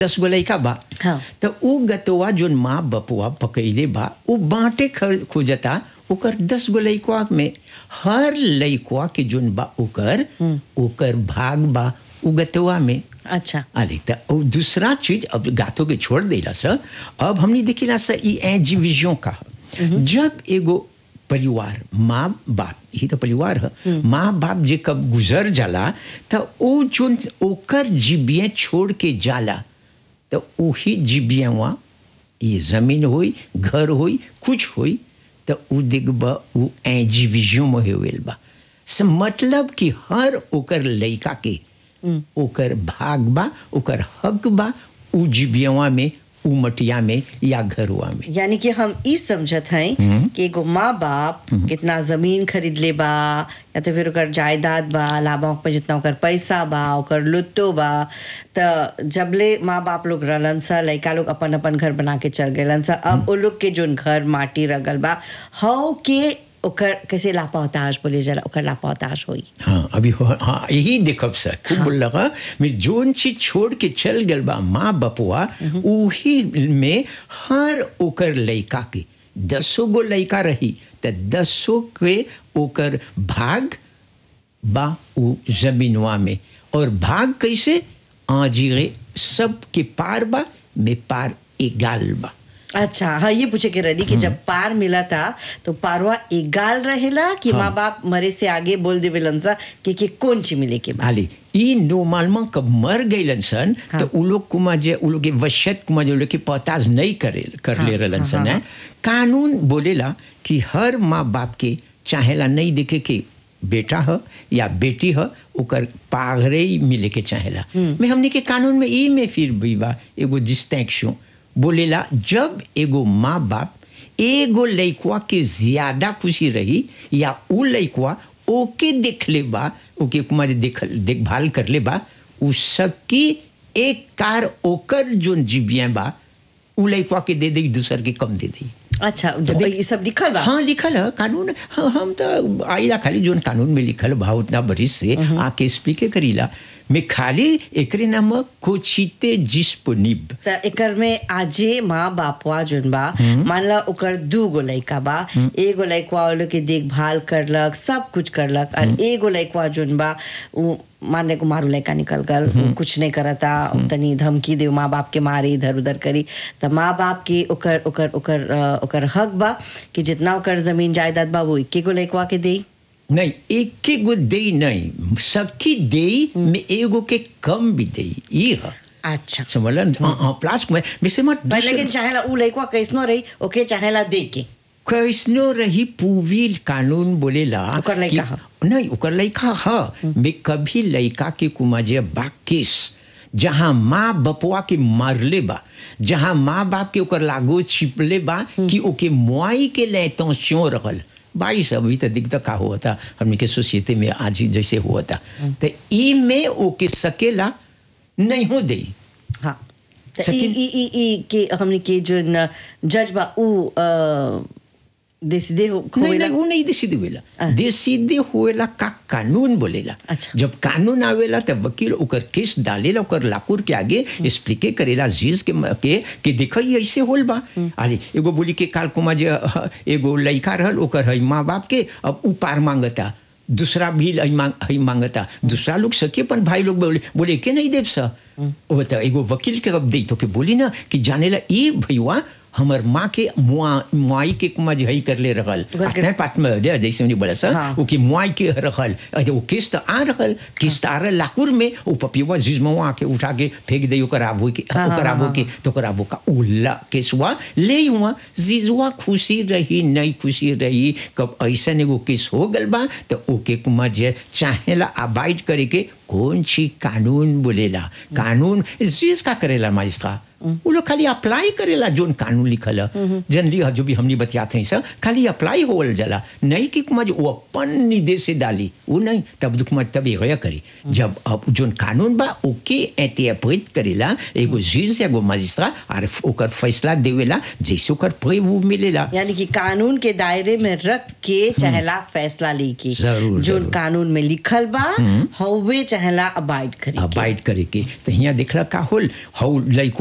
दस गो लइका बा हाँ। तो उ गतवा जोन माँ बपुआ पकैले बा उ बांटे ख- खोजता ओकर दस गो लइकवा में हर लइकवा के जोन बा ओकर ओकर भाग बा उ गतवा में अच्छा अरे त और दूसरा चीज अब गाथों के छोड़ देला सर अब हमने देखिला सर ई एजीविजन का ह। जब एगो परिवार माँ बाप यही तो परिवार है माँ बाप जे कब गुजर जाला त ओ जोन ओकर जीबियाँ छोड़ के जाला तो वही जीबियाँ वहाँ ये जमीन होई घर होई कुछ होई तो उ देखबा उ एजीविजन में होवेल बा से मतलब कि हर ओकर लइका के ओकर भाग बा ओकर हक बा उ जीबियवा में उ मटिया में या घरवा में यानी कि हम ई समझत हैं कि एगो माँ बाप कितना जमीन खरीद ले बा या तो फिर ओकर जायदाद बा लाभों पे जितना ओकर पैसा बा ओकर लुत्तो बा त जबले माँ बाप लोग रहलन सा लइका लोग अपन अपन घर बना के चल गए सा अब वो लोग के जोन घर माटी रगल बा हव के ओकर कैसे लापताश बोले जरा ओकर लापताश होई हाँ अभी हो, हाँ यही देखब सर खूब बोल लगा मैं जोन चीज छोड़ के चल गल बा माँ बपुआ उही में हर ओकर लइका के दसो गो लइका रही त दसो के ओकर भाग बा उ जमीनवा में और भाग कैसे आजीरे सब के पार बा में पार एगाल बा अच्छा हाँ ये पूछे के रही कि जब पार मिला था तो पारवा एगाल रहेला कि माँ बाप मरे से आगे बोल देवेलन सा कि, कि कौन ची मिले के बाद आली ई नॉर्मलमा कब मर गईलन सन हाँ। तो उ लोग कुमा जे उ लोग के वशत कुमा जे उ लोग के पताज नहीं करे कर हाँ, ले रहलन हाँ, सन हाँ, हैं। कानून बोलेला कि हर माँ बाप के चाहेला नहीं देखे के बेटा ह या बेटी ह ओकर पागरे ही मिले के चाहेला मैं हमने के कानून में ई में फिर भी बा एगो डिस्टिंक्शन बोलेला जब एगो माँ बाप एगो लइकवा के ज्यादा खुशी रही या उ लइकवा ओके देख ले बा ओके कुमा जे देख देखभाल कर ले बा उ सबकी एक कार ओकर जोन जीविया बा उ लइकवा के दे दे दूसर के कम दे दे अच्छा तो ये सब लिखल बा हाँ लिखल है कानून हाँ, हम तो आइला खाली जोन कानून में लिखल बा उतना बरिस से आके स्पीके करीला मैं खाली एकरे नाम कोचिते जिस्पोनिब त एकर में आजे माँ बापवा जोन बा मान ला ओकर दू गो लइका बा एगो लइकवा वो लोग के देखभाल करलक सब कुछ करलक और एगो लइकवा जोन बा उ माने को मारू लइका निकल गल उ कुछ नहीं करता तनी धमकी दे माँ बाप के मारे इधर उधर करी त माँ बाप के ओकर ओकर ओकर अ, ओकर हक बा कि जितना ओकर जमीन जायदाद बा वो इक्के गो लइकवा के देई नहीं एक के गो दे नहीं सबकी दे में एगो के कम भी दे ये है अच्छा समझलन हाँ हाँ प्लास में वैसे मत पर लेकिन चाहेला उ लइकवा कैसनो रही ओके चाहेला दे के कैसनो रही पूविल कानून बोलेला ओकर लइका कि- ह। नहीं ओकर लइका ह मैं कभी लइका के कुमाजे बा केस जहाँ माँ बपुआ के मारले बा जहाँ माँ बाप के ओकर लागो छिपले बा कि ओके मुआई के ले त्यों रहल बाई सब अभी तो दिखता का हुआ था हमने के सोसाइटी में आज ही जैसे हुआ था तो ई में ओके सकेला नहीं हो दे हाँ त ई सकिन- ई ई ई के हमने के जो न जज बा उ अ, देसिदे हो नहीं होवेला नहीं वो नहीं देसीदे आ। होएला देसीदे होएला का कानून बोलेला अच्छा। जब कानून आवेला तब वकील ओकर केस डालेला ओकर लाकुर के आगे एक्सप्लिके करेला जीज के म- के कि देखो ये ऐसे होल बा अरे एगो बोली के काल कुमा जे ह, एगो लइका रहल ओकर है माँ बाप के अब उ पार मांगता दूसरा भी हई मांग हई मांगता दूसरा लोग सके अपन भाई लोग बोले बोले के नहीं देव सा वो तो एगो वकील के अब दे तो के बोली ना कि जानेला ई भैया हमर माँ के मुआ मुआई के कुमा जे हई कर ले रहल ओकर के- आते पाट में जे जैसे उन्हें बोला सर हाँ। वो की मुआई के रखल अरे वो किस्त आ रहल किस्त आ रहल लाकुर में वो पपिवा जिजमवा आके उठा के फेंक दे ओकर आबू के हाँ, ओकर हाँ, आबू हाँ, के तो ओकर आबू का उल्ला केसवा ले हुआ जिजवा खुशी रही नहीं खुशी रही कब ऐसा एगो केस हो गल बा तो ओके कुमा जे चाहेला अबाइड करे के कौन सी कानून बोलेला कानून जिस का करेला माइस्ट्रा वो लोग खाली अप्लाई करेला जोन कानून लिखल है जनरली जो भी हमने बतियाते हैं सर खाली अप्लाई होल जला नहीं कि कुमार वो अपन निर्देश से डाली वो नहीं तब दुख मत तब ये करी जब अब जोन कानून बा ओके इंटरप्रेट करेला एगो जज एगो मजिस्ट्रेट और ओकर फैसला देवेला जैसे ओकर प्रूव मिलेला यानी कि कानून के दायरे में रख के चाहेला फैसला लेके जरूर, जो जरूर। कानून में लिखल बा हवे चाहेला अबाइड करे के। अबाइड करे के तो यहाँ देखला का होल हौ लइको